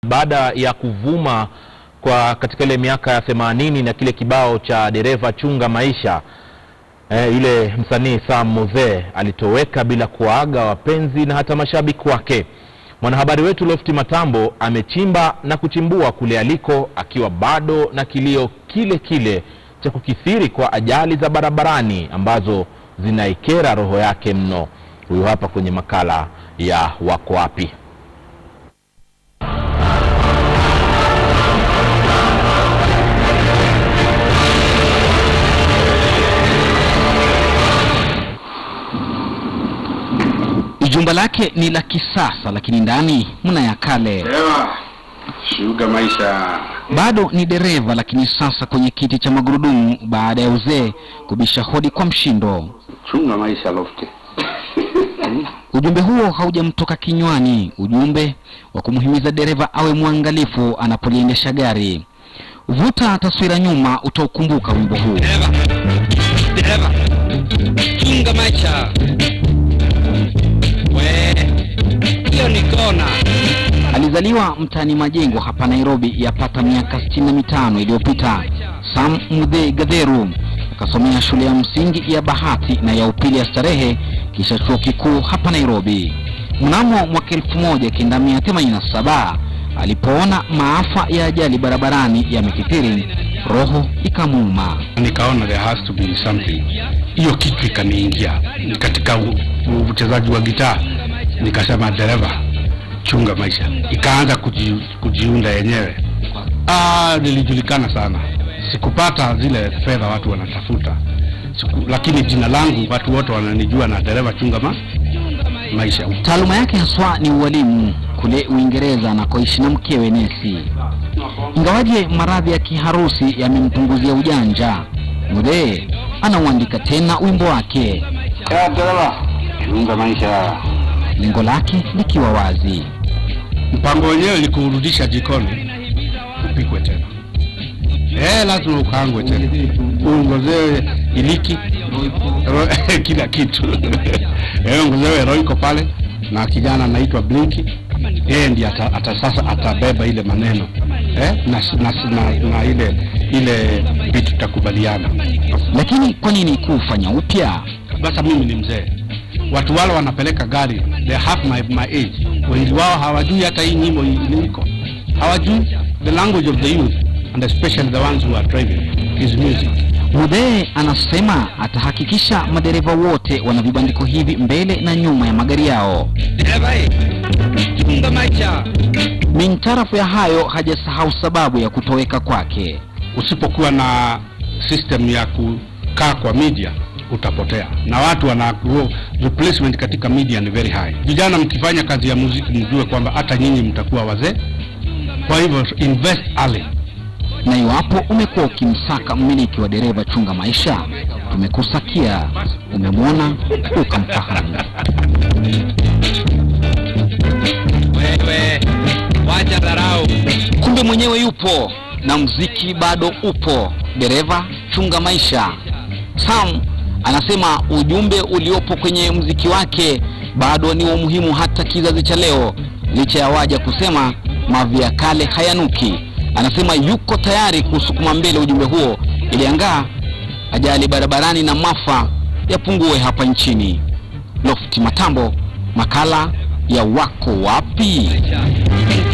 baada ya kuvuma kwa katika ile miaka ya themanini na kile kibao cha dereva chunga maisha eh, yule msanii Sam Muzee alitoweka bila kuwaaga wapenzi na hata mashabiki wake. Mwanahabari wetu Lofti Matambo amechimba na kuchimbua kule aliko akiwa bado na kilio kile kile cha kukithiri kwa ajali za barabarani ambazo zinaikera roho yake mno. Huyu hapa kwenye makala ya Wako Wapi. Jumba lake ni la kisasa lakini ndani mna ya kale. Ewa, shuga maisha. Bado ni dereva lakini sasa kwenye kiti cha magurudumu baada ya uzee kubisha hodi kwa mshindo. Chunga maisha Lofty. Ujumbe huo haujamtoka kinywani, ujumbe wa kumhimiza dereva awe mwangalifu anapoliendesha gari. Vuta taswira nyuma, utaukumbuka wimbo huu. Dereva, dereva, chunga maisha. We, hiyo ni kona. Alizaliwa mtaani Majengo hapa Nairobi yapata miaka sitini na mitano iliyopita. Sam Muthee Gatheru akasomea shule ya msingi ya Bahati na ya upili ya Starehe kisha chuo kikuu hapa Nairobi. Mnamo mwaka elfu moja kenda mia themanini na saba alipoona maafa ya ajali barabarani yamekithiri, roho ikamuuma. Nikaona there has to be something. Hiyo kitu ikaniingia katika u- u- uchezaji wa gitaa, nikasema dereva, chunga maisha. Ikaanza kuji, kujiunda yenyewe. Ah, nilijulikana sana. Sikupata zile fedha watu wanatafuta. Siku, lakini jina langu watu wote wananijua na dereva chunga ma, maisha. Taaluma yake haswa ni ualimu kule Uingereza anakoishi na mkewe Nesi. Ingawaje maradhi ya kiharusi yamempunguzia ujanja, Muthee anauandika tena wimbo wake, Ya dereva, chunga maisha. lengo lake likiwa wazi. Mpango wenyewe ni kurudisha jikoni upikwe tena. Eh, lazima ukaangwe tena, uongozewe iliki ro, kila kitu eh, ongozewe roiko pale, na kijana anaitwa Blinky, yeye ndiye ata, ata, sasa atabeba ile maneno eh, na, na, na, na ile ile vitu tutakubaliana. Lakini kwa nini kufanya upya? Sasa mimi ni mzee, watu wale wanapeleka gari, they have my, my age. Wengi wao hawajui hata hii nyimbo iliko, hawajui the language of the youth and especially the ones who are driving is music. Muthee anasema atahakikisha madereva wote wana vibandiko hivi mbele na nyuma ya magari yao. Dereva, eh, chunga maisha. Mintarafu ya hayo hajasahau sababu ya kutoweka kwake. Usipokuwa na system ya kukaa kwa media utapotea, na watu wana grow, replacement katika media ni very high. Vijana mkifanya kazi ya muziki, mjue kwamba hata nyinyi mtakuwa wazee. Kwa hivyo invest early. na iwapo umekuwa ukimsaka mmiliki wa dereva chunga maisha, tumekusakia, umemwona, ukamfahamu. Wewe, wacha dharau. Kumbe mwenyewe yupo na mziki bado upo. Dereva chunga maisha. Sam anasema ujumbe uliopo kwenye mziki wake bado ni wa umuhimu hata kizazi cha leo, licha ya waja kusema mavi ya kale hayanuki. Anasema yuko tayari kusukuma mbele ujumbe huo ili angaa ajali barabarani na maafa yapungue hapa nchini. Lofti Matambo, makala ya Wako Wapi?